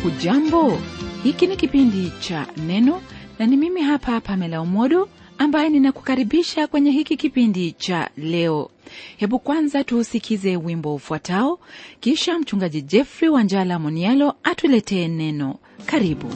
hujambo hiki ni kipindi cha neno na ni mimi hapa pamela umodo ambaye ninakukaribisha kwenye hiki kipindi cha leo hebu kwanza tuusikize wimbo ufuatao kisha mchungaji jeffrey wanjala monialo atuletee neno karibu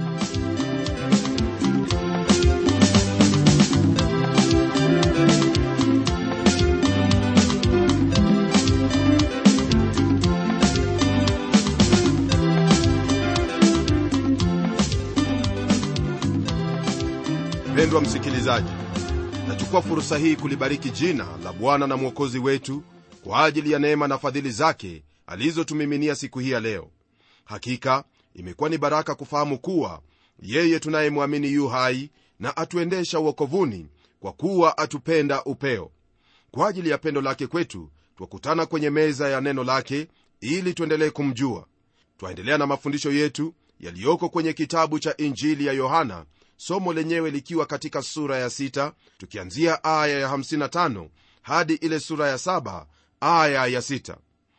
mpendwa msikilizaji nachukua fursa hii kulibariki jina la bwana na mwokozi wetu kwa ajili ya neema na fadhili zake alizotumiminia siku hii ya leo hakika imekuwa ni baraka kufahamu kuwa yeye tunayemwamini yu hai na atuendesha uokovuni kwa kuwa atupenda upeo kwa ajili ya pendo lake kwetu twakutana kwenye meza ya neno lake ili tuendelee kumjua twaendelea na mafundisho yetu yaliyoko kwenye kitabu cha injili ya yohana somo lenyewe likiwa katika sura ya 6 tukianzia aya ya 55 hadi ile sura ya 7 aya ya 6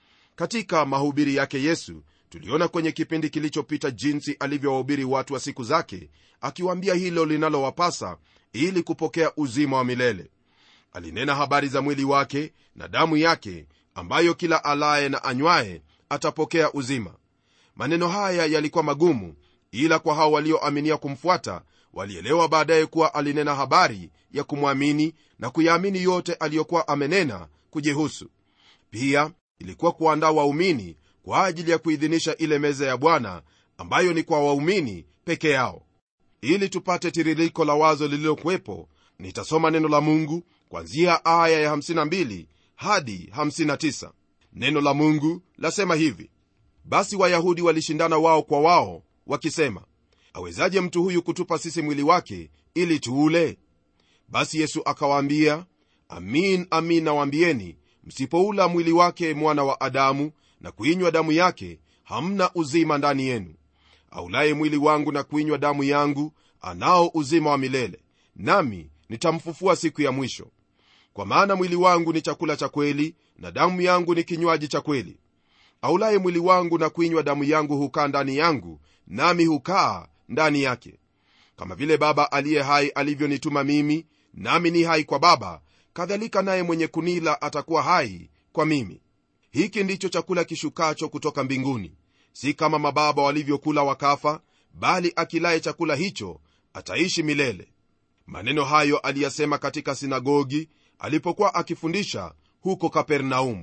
katika mahubiri yake yesu tuliona kwenye kipindi kilichopita jinsi alivyowahubiri watu wa siku zake akiwaambia hilo linalowapasa ili kupokea uzima wa milele alinena habari za mwili wake na damu yake ambayo kila alaye na anywaye atapokea uzima maneno haya yalikuwa magumu ila kwa hao walioaminia kumfuata walielewa baadaye kuwa alinena habari ya kumwamini na kuyaamini yote aliyokuwa amenena kujihusu pia ilikuwa kuandaa waumini kwa ajili ya kuidhinisha ile meza ya bwana ambayo ni kwa waumini peke yao ili tupate tiririko la wazo lililokuwepo nitasoma neno la mungu kwanzia aya ya 52 hadi 59 neno la mungu lasema hivi basi wayahudi walishindana wao kwa wao wakisema awezaje mtu huyu kutupa sisi mwili wake ili tuule basi yesu akawaambia amin amin nawaambieni msipoula mwili wake mwana wa adamu na kuinywa damu yake hamna uzima ndani yenu aulaye mwili wangu na kuinywa damu yangu anao uzima wa milele nami nitamfufua siku ya mwisho kwa maana mwili wangu ni chakula cha kweli na damu yangu ni kinywaji cha kweli aulaye mwili wangu na kuinywa damu yangu hukaa ndani yangu nami hukaa ndani yake kama vile baba aliye hai alivyonituma mimi nami ni hai kwa baba kadhalika naye mwenye kunila atakuwa hai kwa mimi hiki ndicho chakula kishukacho kutoka mbinguni si kama mababa walivyokula wakafa bali akilaye chakula hicho ataishi milele maneno hayo aliyasema katika sinagogi alipokuwa akifundisha huko kapernaumu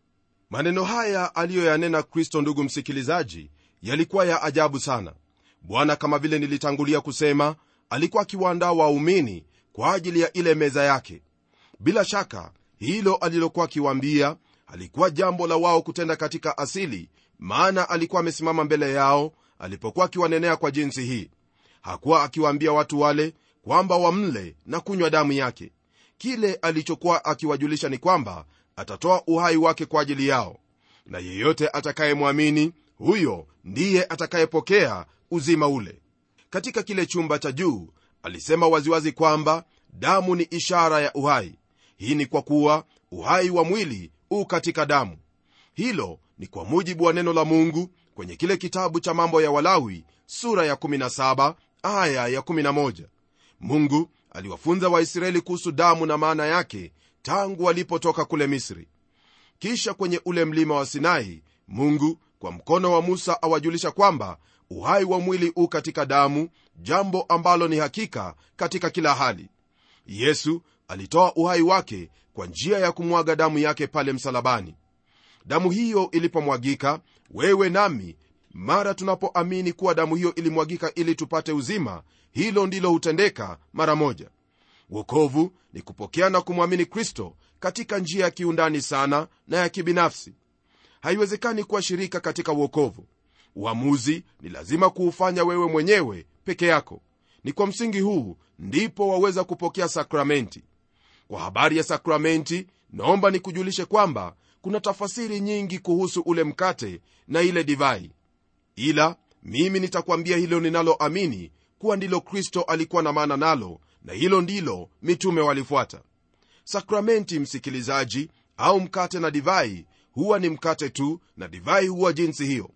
maneno haya aliyoyanena kristo ndugu msikilizaji yalikuwa ya ajabu sana bwana kama vile nilitangulia kusema alikuwa akiwaandaa waumini kwa ajili ya ile meza yake bila shaka hilo alilokuwa akiwaambia alikuwa jambo la wao kutenda katika asili maana alikuwa amesimama mbele yao alipokuwa akiwanenea kwa jinsi hii hakuwa akiwaambia watu wale kwamba wamle na kunywa damu yake kile alichokuwa akiwajulisha ni kwamba atatoa uhai wake kwa ajili yao na yeyote atakayemwamini huyo ndiye atakayepokea uzima ule katika kile chumba cha juu alisema waziwazi kwamba damu ni ishara ya uhai hii ni kwa kuwa uhai wa mwili u katika damu hilo ni kwa mujibu wa neno la mungu kwenye kile kitabu cha mambo ya walawi sura ya 17 aya ya 11 mungu aliwafunza waisraeli kuhusu damu na maana yake tangu walipotoka kule misri kisha kwenye ule mlima wa sinai mungu kwa mkono wa musa awajulisha kwamba uhai wa mwili u katika damu jambo ambalo ni hakika katika kila hali yesu alitoa uhai wake kwa njia ya kumwaga damu yake pale msalabani damu hiyo ilipomwagika wewe nami mara tunapoamini kuwa damu hiyo ilimwagika ili tupate uzima hilo ndilo hutendeka mara moja wokovu ni kupokea na kumwamini kristo katika njia ya kiundani sana na ya kibinafsi haiwezekani kuwa shirika katika uokovu uamuzi ni lazima kuufanya wewe mwenyewe peke yako ni kwa msingi huu ndipo waweza kupokea sakramenti kwa habari ya sakramenti naomba nikujulishe kwamba kuna tafasiri nyingi kuhusu ule mkate na ile divai ila mimi nitakwambia hilo ninaloamini kuwa ndilo kristo alikuwa na maana nalo na hilo ndilo mitume walifuata sakramenti msikilizaji au mkate na divai huwa ni mkate tu na divai huwa jinsi hiyo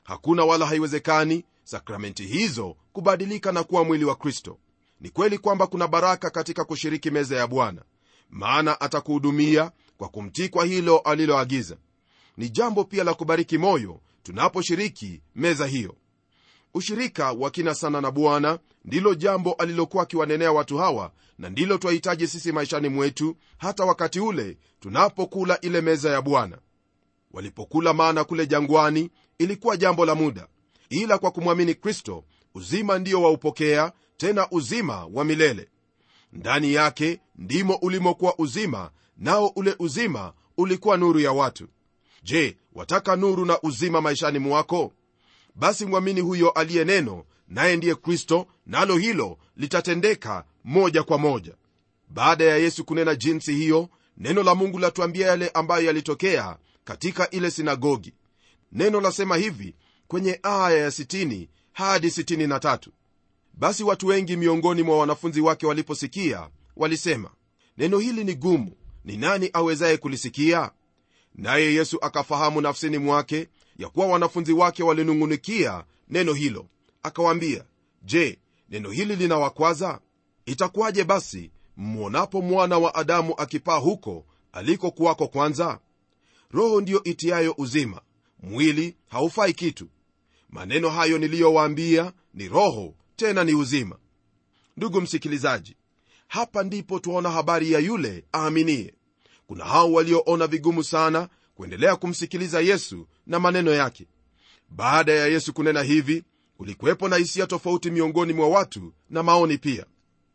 hakuna wala haiwezekani sakramenti hizo kubadilika na kuwa mwili wa kristo ni kweli kwamba kuna baraka katika kushiriki meza ya bwana maana atakuhudumia kwa kumtii kwa hilo aliloagiza ni jambo pia la kubariki moyo tunaposhiriki meza hiyo ushirika wa kina sana na bwana ndilo jambo alilokuwa akiwanenea watu hawa na ndilo twahitaji sisi maishani mwetu hata wakati ule tunapokula ile meza ya bwana walipokula mana kule jangwani ilikuwa jambo la muda ila kwa kumwamini kristo uzima ndio waupokea tena uzima wa milele ndani yake ndimo ulimokuwa uzima nao ule uzima ulikuwa nuru ya watu je wataka nuru na uzima maishani mwako basi mwamini huyo aliye neno naye ndiye kristo nalo hilo litatendeka moja kwa moja baada ya yesu kunena jinsi hiyo neno la mungu latuambia yale ambayo yalitokea katika ile sinagogi neno lasema hivi kwenye aya ya 60 hadi 63 basi watu wengi miongoni mwa wanafunzi wake waliposikia walisema neno hili ni gumu ni nani awezaye kulisikia naye yesu akafahamu nafsini mwake ya kuwa wanafunzi wake walinung'unikia neno hilo akawaambia je neno hili linawakwaza itakuwaje basi mwonapo mwana wa adamu akipaa huko alikokuwako kwanza roho ndiyo itiayo uzima mwili haufai kitu maneno hayo niliyowaambia ni roho tena ni uzima ndugu msikilizaji hapa ndipo twaona habari ya yule aaminie kuna hao walioona vigumu sana kuendelea kumsikiliza yesu na maneno yake baada ya yesu kunena hivi kulikuwepo na hisia tofauti miongoni mwa watu na maoni pia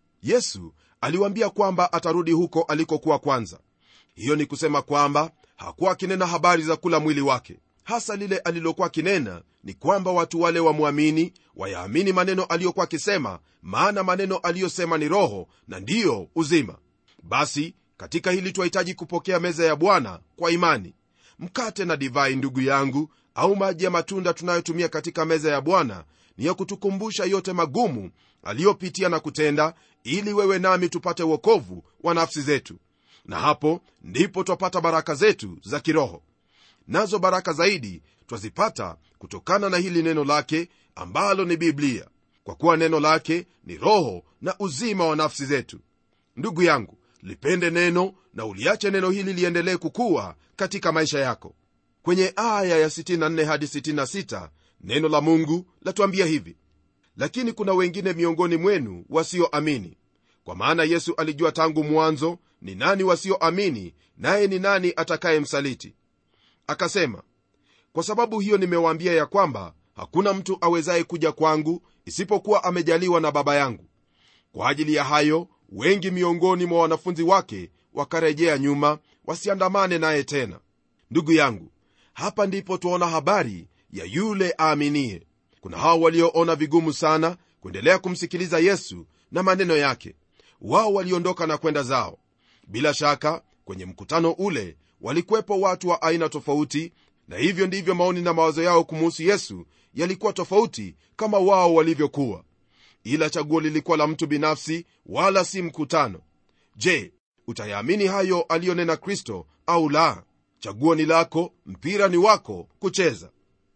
yesu aliwaambia kwamba atarudi huko alikokuwa kwanza hiyo ni kusema kwamba hakuwa akinena habari za kula mwili wake hasa lile alilokuwa akinena ni kwamba watu wale wamwamini wayaamini maneno aliyokuwa akisema maana maneno aliyosema ni roho na ndiyo uzima basi katika hili twahitaji kupokea meza ya bwana kwa imani mkate na divai ndugu yangu au maji ya matunda tunayotumia katika meza ya bwana ni ya kutukumbusha yote magumu aliyopitia na kutenda ili wewe nami tupate uokovu wa nafsi zetu na hapo ndipo twapata baraka zetu za kiroho nazo baraka zaidi twazipata kutokana na hili neno lake ambalo ni biblia kwa kuwa neno lake ni roho na uzima wa nafsi zetu ndugu yangu lipende neno na uliache neno hili liendelee kukuwa katika maisha yako kwenye aya ya 64 hadi 66 neno la mungu latuambia hivi lakini kuna wengine miongoni mwenu wasioamini kwa maana yesu alijua tangu mwanzo ni nani wasioamini naye ni nani atakayemsaliti akasema kwa sababu hiyo nimewaambia ya kwamba hakuna mtu awezaye kuja kwangu isipokuwa amejaliwa na baba yangu kwa ajili ya hayo wengi miongoni mwa wanafunzi wake wakarejea nyuma wasiandamane naye tena ndugu yangu hapa ndipo twaona habari ya yule aaminie kuna hao walioona vigumu sana kuendelea kumsikiliza yesu na maneno yake wao waliondoka na kwenda zao bila shaka kwenye mkutano ule walikuwepo watu wa aina tofauti na hivyo ndivyo maoni na mawazo yao kumuhusu yesu yalikuwa tofauti kama wao walivyokuwa ila chaguo lilikuwa la mtu binafsi wala si mkutano je utayaamini hayo aliyonena kristo au la chaguo ni lako mpira ni wako kucheza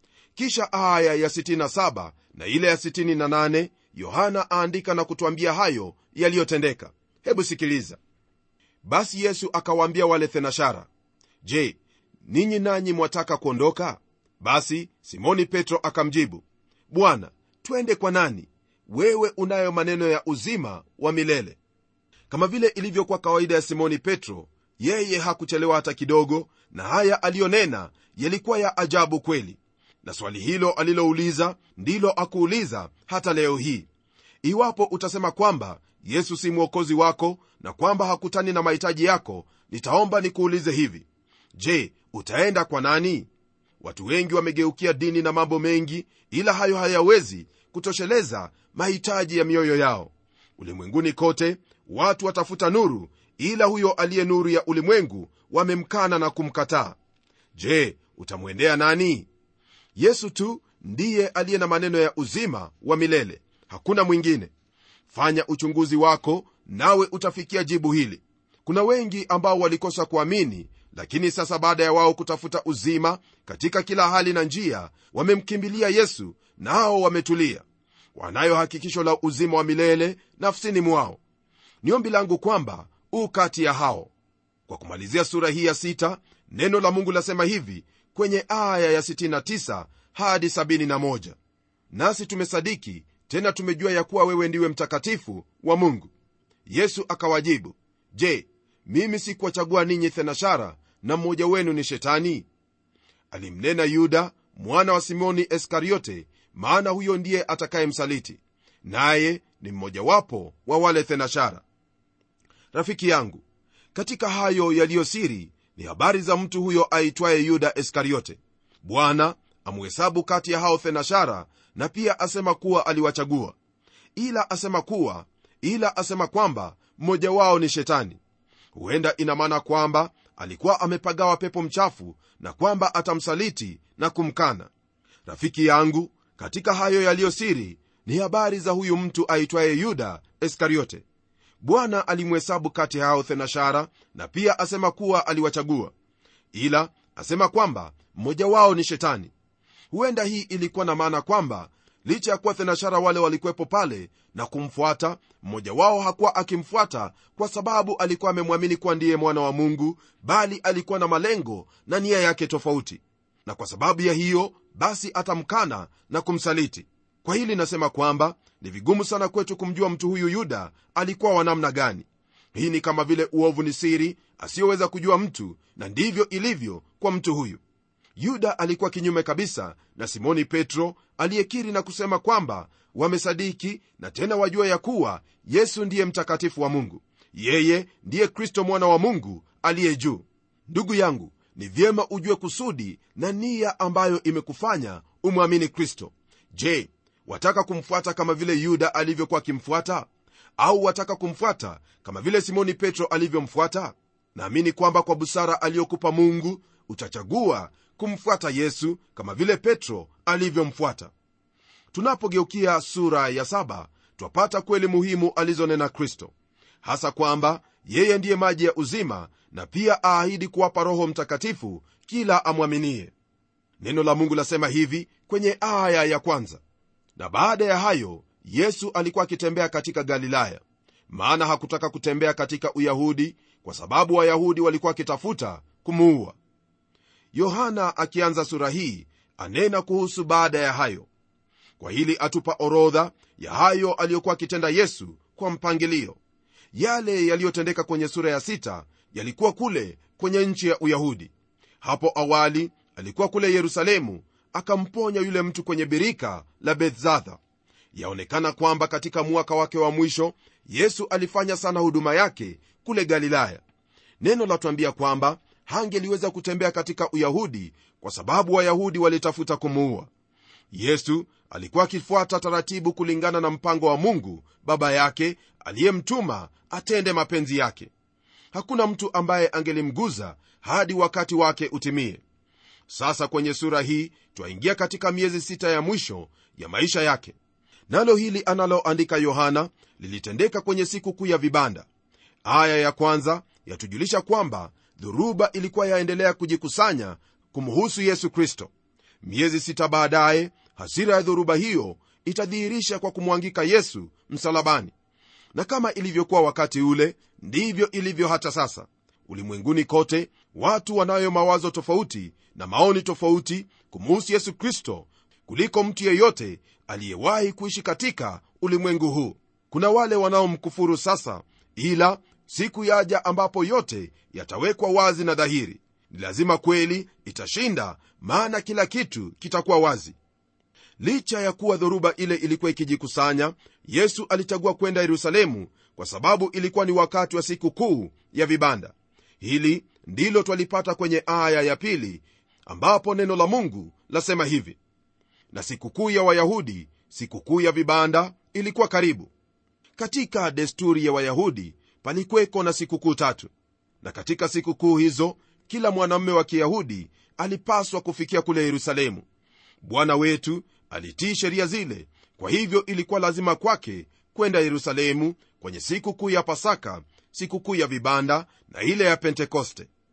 kisha aya ya 67 na ile ya 68 yohana aandika na kutwambia hayo yaliyotendeka hebu sikiliza basi yesu akawaambia wale thenashara je ninyi nanyi mwataka kuondoka basi simoni petro akamjibu bwana twende kwa nani wewe unayo maneno ya uzima wa milele kama vile ilivyokuwa kawaida ya simoni petro yeye hakuchelewa hata kidogo na haya aliyonena yalikuwa ya ajabu kweli na swali hilo alilouliza ndilo akuuliza hata leo hii iwapo utasema kwamba yesu si mwokozi wako na kwamba hakutani na mahitaji yako nitaomba nikuulize hivi je utaenda kwa nani watu wengi wamegeukia dini na mambo mengi ila hayo hayawezi kutosheleza mahitaji ya mioyo yao ulimwenguni kote watu watafuta nuru ila huyo aliye nuru ya ulimwengu wamemkana na kumkataa je utamwendea nani yesu tu ndiye aliye na maneno ya uzima wa milele hakuna mwingine fanya uchunguzi wako nawe utafikia jibu hili kuna wengi ambao walikosa kuamini lakini sasa baada ya wao kutafuta uzima katika kila hali na njia wamemkimbilia yesu nao wametulia wanayo hakikisho la uzima wa milele nafsini mwao ni ombi langu kwamba u kati ya hao kwa kumalizia sura hii ya sita neno la mungu lasema hivi kwenye aya ya 69 hadi 71 nasi tumesadiki tena tumejua ya kuwa wewe ndiwe mtakatifu wa mungu yesu akawajibu je mimi sikuwachagua ninyi thenashara na mmoja wenu ni shetani alimnena yuda mwana wa simoni iskariote maana huyo ndiye atakayemsaliti naye ni mmojawapo wa wale thenashara rafiki yangu katika hayo yaliyosiri ni habari za mtu huyo aitwaye yuda iskariote bwana amuhesabu kati ya hao thenashara na pia asema kuwa aliwachagua ila asema kuwa ila asema kwamba mmoja wao ni shetani huenda ina maana kwamba alikuwa amepagawa pepo mchafu na kwamba atamsaliti na kumkana rafiki yangu katika hayo yaliyosiri ni habari za huyu mtu aitwaye yuda iskariote bwana alimhesabu kati ya hao thenashara na pia asema kuwa aliwachagua ila asema kwamba mmoja wao ni shetani huenda hii ilikuwa na maana kwamba licha ya kuwa thenashara wale walikuwepo pale na kumfuata mmoja wao hakuwa akimfuata kwa sababu alikuwa amemwamini kuwa ndiye mwana wa mungu bali alikuwa na malengo na nia yake tofauti na kwa sababu ya hiyo basi atamkana na kumsaliti kwa hili nasema kwamba ni vigumu sana kwetu kumjua mtu huyu yuda alikuwa wa namna gani hii ni kama vile uovu ni siri asiyoweza kujua mtu na ndivyo ilivyo kwa mtu huyu yuda alikuwa kinyume kabisa na simoni petro aliyekiri na kusema kwamba wamesadiki na tena wajua ya kuwa yesu ndiye mtakatifu wa mungu yeye ndiye kristo mwana wa mungu aliye juu ndugu yangu ni vyema ujue kusudi na nia ambayo imekufanya umwamini kristo je wataka kumfuata kama vile yuda alivyokuwa akimfuata au wataka kumfuata kama vile simoni petro alivyomfuata naamini kwamba kwa busara aliyokupa mungu utachagua kumfuata yesu kama vile petro alivyomfuata tunapogeukia sura ya saba twapata kweli muhimu alizonena kristo hasa kwamba yeye ndiye maji ya uzima na pia aahidi kuwapa roho mtakatifu kila amwaminie neno la mungu lasema hivi kwenye aya ya kwanza na baada ya hayo yesu alikuwa akitembea katika galilaya maana hakutaka kutembea katika uyahudi kwa sababu wayahudi walikuwa wakitafuta kumuua yohana akianza sura hii anena kuhusu baada ya hayo kwa hili atupa orodha ya hayo aliyokuwa akitenda yesu kwa mpangilio yale yaliyotendeka kwenye sura ya sita yalikuwa kule kwenye nchi ya uyahudi hapo awali alikuwa kule yerusalemu akamponya yule mtu kwenye birika la bethzatha yaonekana kwamba katika mwaka wake wa mwisho yesu alifanya sana huduma yake kule galilaya neno latwambia kwamba hangeliweza kutembea katika uyahudi kwa sababu wayahudi walitafuta kumuua yesu alikuwa akifuata taratibu kulingana na mpango wa mungu baba yake aliyemtuma atende mapenzi yake hakuna mtu ambaye angelimguza hadi wakati wake utimie sasa kwenye sura hii twaingia katika miezi sita ya mwisho ya maisha yake nalo hili analoandika yohana lilitendeka kwenye siku kuu ya vibanda aya ya kwanza yatujulisha kwamba dhuruba ilikuwa yaendelea kujikusanya kumhusu yesu kristo miezi sita baadaye hasira ya dhoruba hiyo itadhihirisha kwa kumwangika yesu msalabani na kama ilivyokuwa wakati ule ndivyo ilivyo hata sasa ulimwenguni kote watu wanayo mawazo tofauti na maoni tofauti kumuhusu yesu kristo kuliko mtu yeyote aliyewahi kuishi katika ulimwengu huu kuna wale wanaomkufuru sasa ila siku yaja ambapo yote yatawekwa wazi na dhahiri ni lazima kweli itashinda maana kila kitu kitakuwa wazi licha ya kuwa dhoruba ile ilikuwa ikijikusanya yesu alichagua kwenda yerusalemu kwa sababu ilikuwa ni wakati wa siku kuu ya vibanda hili ndilo twalipata kwenye aya ya pili ambapo neno la mungu lasema hivi na sikukuu ya wayahudi sikukuu ya vibanda ilikuwa karibu katika desturi ya wayahudi palikweko na sikukuu tatu na katika sikukuu hizo kila mwanamume wa kiyahudi alipaswa kufikia kule yerusalemu bwana wetu alitii sheria zile kwa hivyo ilikuwa lazima kwake kwenda yerusalemu kwenye siku kuu ya pasaka siku kuu ya vibanda na ile ya pentekoste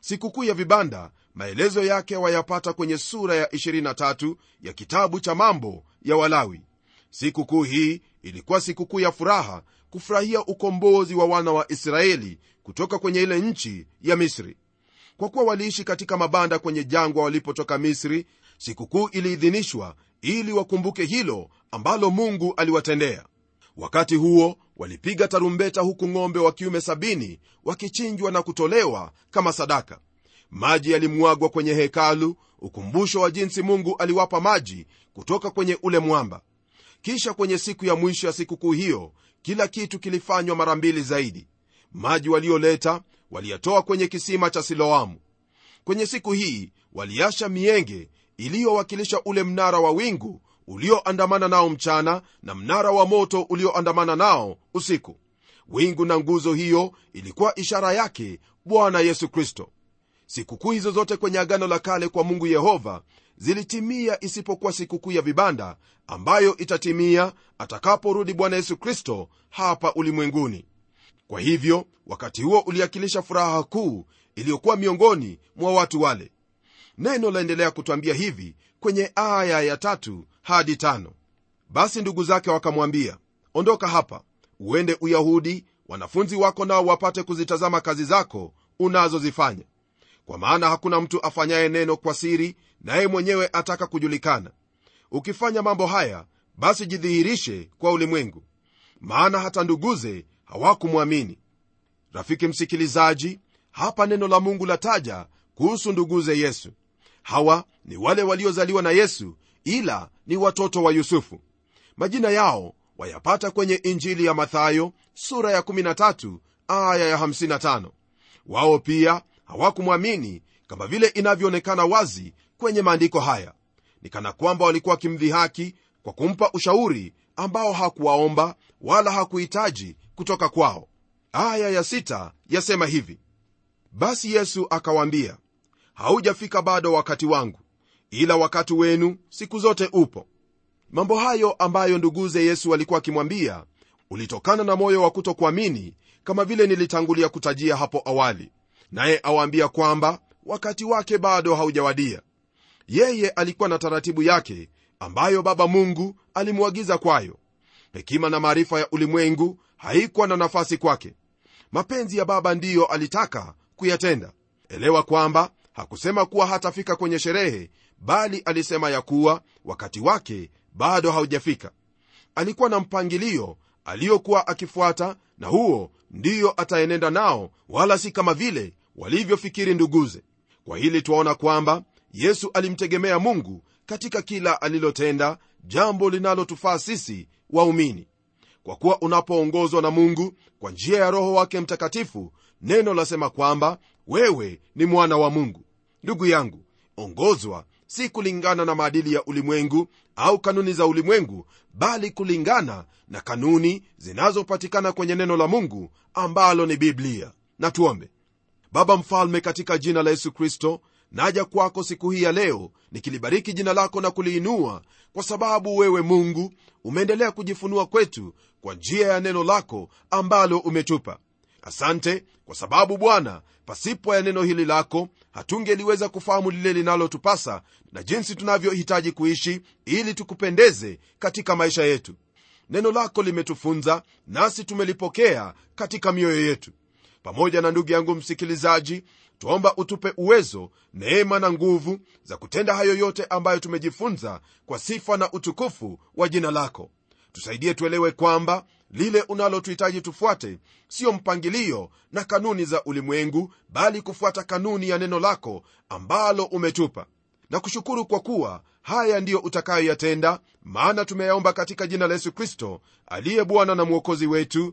sikukuu ya vibanda maelezo yake wayapata kwenye sura ya 23 ya kitabu cha mambo ya walawi sikukuu hii ilikuwa sikukuu ya furaha kufurahia ukombozi wa wana wa israeli kutoka kwenye ile nchi ya misri kwa kuwa waliishi katika mabanda kwenye jangwa walipotoka misri sikukuu iliidhinishwa ili wakumbuke hilo ambalo mungu aliwatendea wakati huo walipiga tarumbeta huku ng'ombe wa kiume sabini wakichinjwa na kutolewa kama sadaka maji yalimwagwa kwenye hekalu ukumbusho wa jinsi mungu aliwapa maji kutoka kwenye ule mwamba kisha kwenye siku ya mwisho ya sikukuu hiyo kila kitu kilifanywa mara mbili zaidi maji walioleta waliyatoa kwenye kisima cha siloamu kwenye siku hii waliasha mienge iliyowakilisha ule mnara wa wingu ulioandamana nao mchana na mnara wa moto ulioandamana nao usiku wingu na nguzo hiyo ilikuwa ishara yake bwana yesu kristo sikukuu hizo zote kwenye agano la kale kwa mungu yehova zilitimia isipokuwa sikukuu ya vibanda ambayo itatimia atakaporudi bwana yesu kristo hapa ulimwenguni kwa hivyo wakati huo uliakilisha furaha kuu iliyokuwa miongoni mwa watu wale neno laendelea kutwambia hivi kwenye aya ya tatu hadi tano basi ndugu zake wakamwambia ondoka hapa uende uyahudi wanafunzi wako nao wapate kuzitazama kazi zako unazozifanya kwa maana hakuna mtu afanyaye neno kwa siri naye mwenyewe ataka kujulikana ukifanya mambo haya basi jidhihirishe kwa ulimwengu maana hata nduguze hawakumwamini rafiki msikilizaji hapa neno la mungu lataja kuhusu nduguze yesu hawa ni wale waliozaliwa na yesu ila ni watoto wa yusufu majina yao wayapata kwenye injili ya mathayo sura ya 13 aya ya 55 wao pia hawakumwamini kama vile inavyoonekana wazi kwenye maandiko haya ni kana kwamba walikuwa wakimdhihaki kwa kumpa ushauri ambao hakuwaomba wala hakuhitaji kutoka kwao aya ya sita yasema hivi basi yesu akawaambia haujafika bado wakati wangu ila wakati wenu siku zote upo mambo hayo ambayo nduguze yesu alikuwa akimwambia ulitokana na moyo wa kutokuamini kama vile nilitangulia kutajia hapo awali naye awaambia kwamba wakati wake bado haujawadia yeye alikuwa na taratibu yake ambayo baba mungu alimwagiza kwayo hekima na maarifa ya ulimwengu haikuwa na nafasi kwake mapenzi ya baba ndiyo alitaka kuyatenda elewa kwamba hakusema kuwa hatafika kwenye sherehe bali alisema ya kuwa wakati wake bado haujafika alikuwa na mpangilio aliyokuwa akifuata na huo ndiyo ataenenda nao wala si kama vile walivyofikiri nduguze kwa hili twaona kwamba yesu alimtegemea mungu katika kila alilotenda jambo linalotufaa sisi waumini kwa kuwa unapoongozwa na mungu kwa njia ya roho wake mtakatifu neno lasema kwamba wewe ni mwana wa mungu ndugu yangu ongozwa si kulingana na maadili ya ulimwengu au kanuni za ulimwengu bali kulingana na kanuni zinazopatikana kwenye neno la mungu ambalo ni biblia na tuombe baba mfalme katika jina la yesu kristo naja kwako siku hii ya leo nikilibariki jina lako na kuliinua kwa sababu wewe mungu umeendelea kujifunua kwetu kwa njia ya neno lako ambalo umetupa asante kwa sababu bwana pasipo ya neno hili lako hatungeliweza kufahamu lile linalotupasa na jinsi tunavyohitaji kuishi ili tukupendeze katika maisha yetu neno lako limetufunza nasi tumelipokea katika mioyo yetu pamoja na ndugu yangu msikilizaji twaomba utupe uwezo neema na nguvu za kutenda hayo yote ambayo tumejifunza kwa sifa na utukufu wa jina lako tusaidie tuelewe kwamba lile unalotuhitaji tufuate siyo mpangilio na kanuni za ulimwengu bali kufuata kanuni ya neno lako ambalo umetupa na kushukuru kwa kuwa haya ndiyo utakayoyatenda maana tumeyaomba katika jina la yesu kristo aliye bwana na mwokozi wetu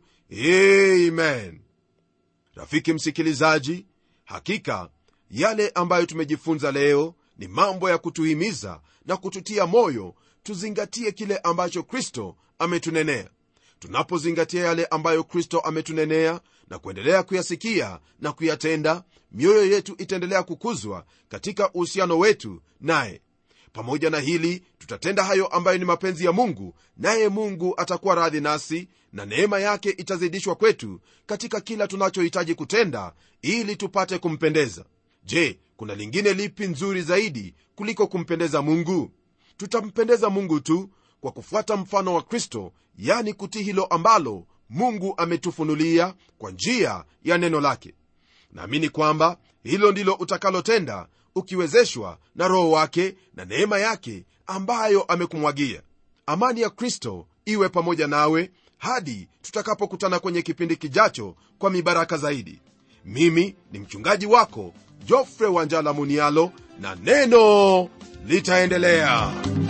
amen rafiki msikilizaji hakika yale ambayo tumejifunza leo ni mambo ya kutuhimiza na kututia moyo tuzingatie kile ambacho kristo ametunenea tunapozingatia yale ambayo kristo ametunenea na kuendelea kuyasikia na kuyatenda mioyo yetu itaendelea kukuzwa katika uhusiano wetu naye pamoja na hili tutatenda hayo ambayo ni mapenzi ya mungu naye mungu atakuwa radhi nasi na neema yake itazidishwa kwetu katika kila tunachohitaji kutenda ili tupate kumpendeza je kuna lingine lipi nzuri zaidi kuliko kumpendeza mungu tutampendeza mungu tu kwa kufuata mfano wa kristo yani kutii hilo ambalo mungu ametufunulia kwa njia ya neno lake naamini kwamba hilo ndilo utakalotenda ukiwezeshwa na roho wake na neema yake ambayo amekumwagia amani ya kristo iwe pamoja nawe hadi tutakapokutana kwenye kipindi kijacho kwa mibaraka zaidi mimi ni mchungaji wako jofre wanjala munialo na neno litaendelea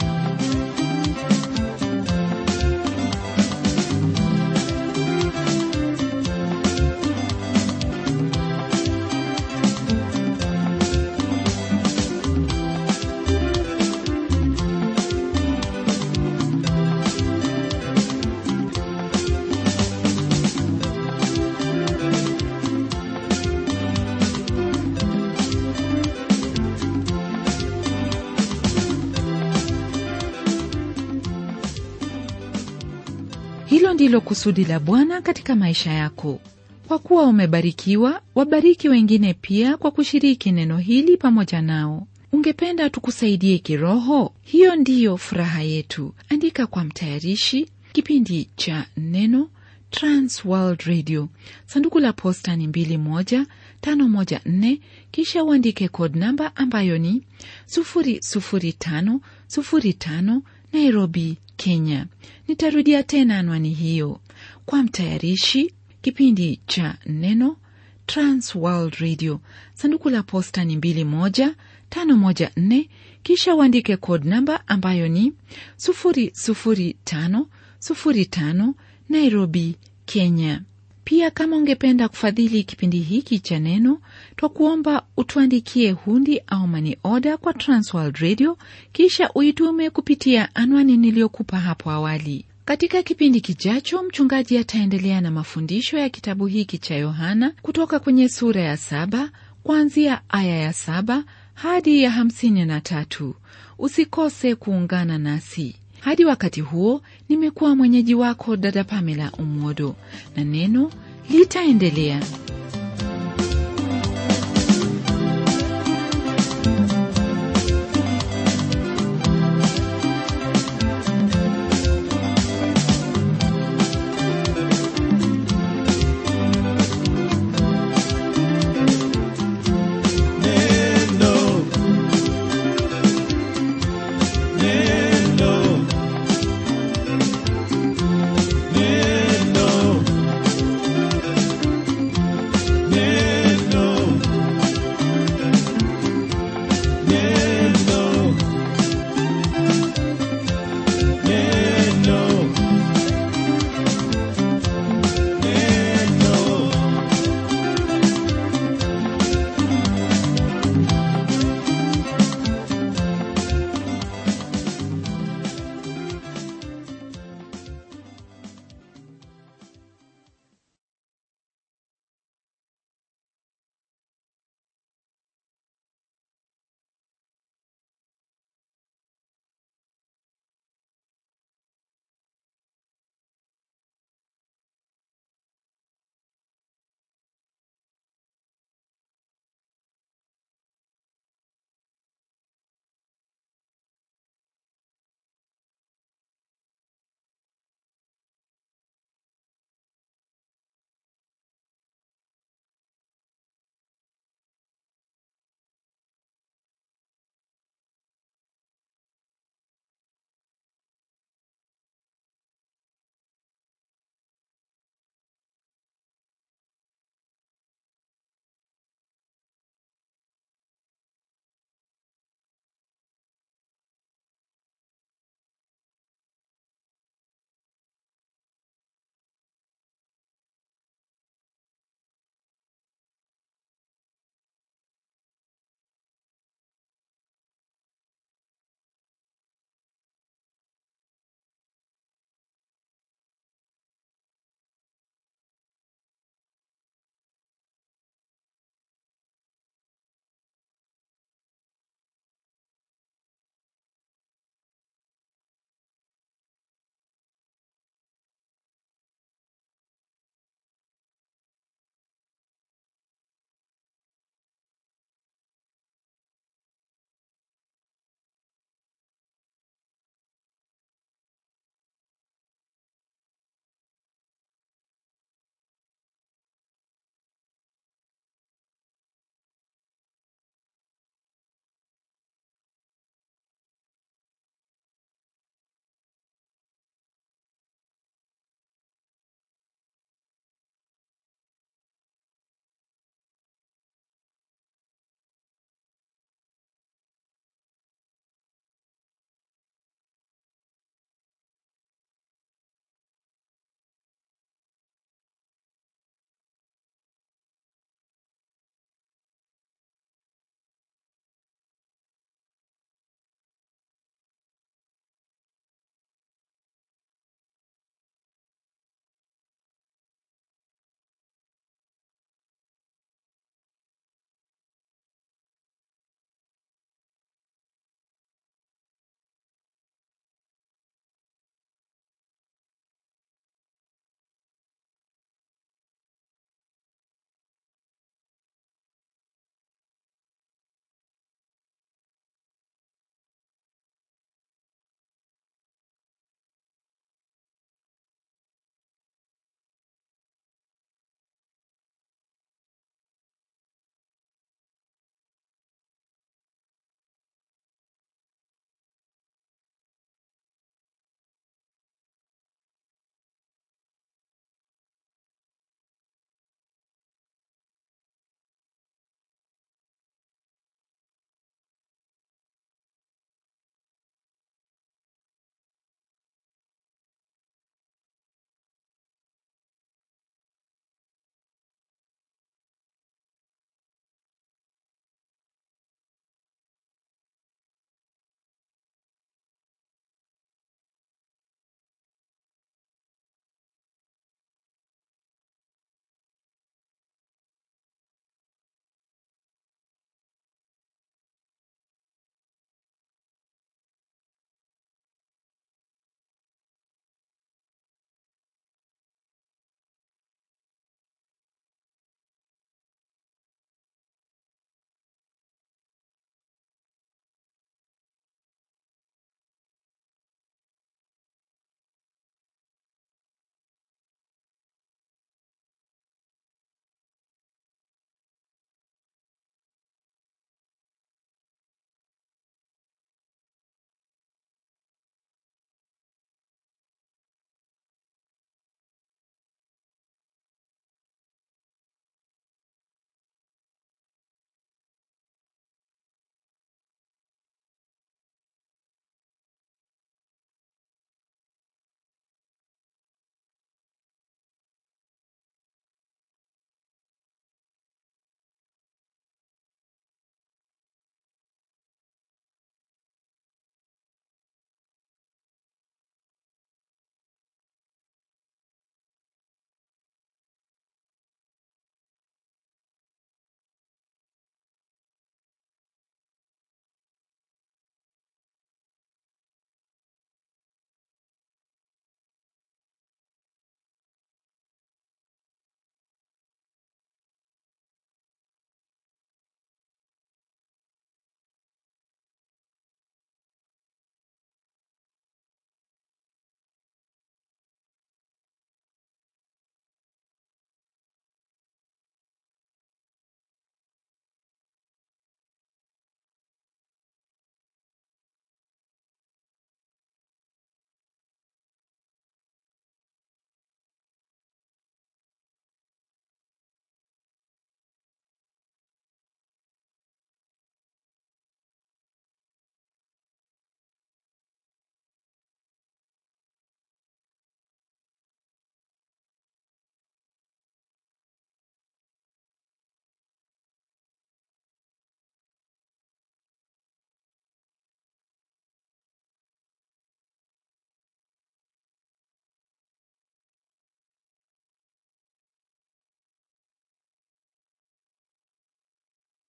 hilo ndilo kusudi la bwana katika maisha yako kwa kuwa umebarikiwa wabariki wengine pia kwa kushiriki neno hili pamoja nao ungependa tukusaidie kiroho hiyo ndiyo furaha yetu andika kwa mtayarishi kipindi cha neno transworld radio sanduku la posta ni 21514 kisha uandike code namba ambayo ni 00505 nairobi kenya nitarudia tena anwani hiyo kwa mtayarishi kipindi cha neno transworld radio sanduku la posta ni 21514 kisha uandike code namba ambayo ni 00505 nairobi kenya pia kama ungependa kufadhili kipindi hiki cha neno twa kuomba utuandikie hundi au mani oda kwa transworld radio kisha uitume kupitia anwani niliyokupa hapo awali katika kipindi kijacho mchungaji ataendelea na mafundisho ya kitabu hiki cha yohana kutoka kwenye sura ya saba kuanzia aya ya saba hadi ya hamsini na tatu usikose kuungana nasi hadi wakati huo nimekuwa mwenyeji wako dada pamela umwodo na neno litaendelea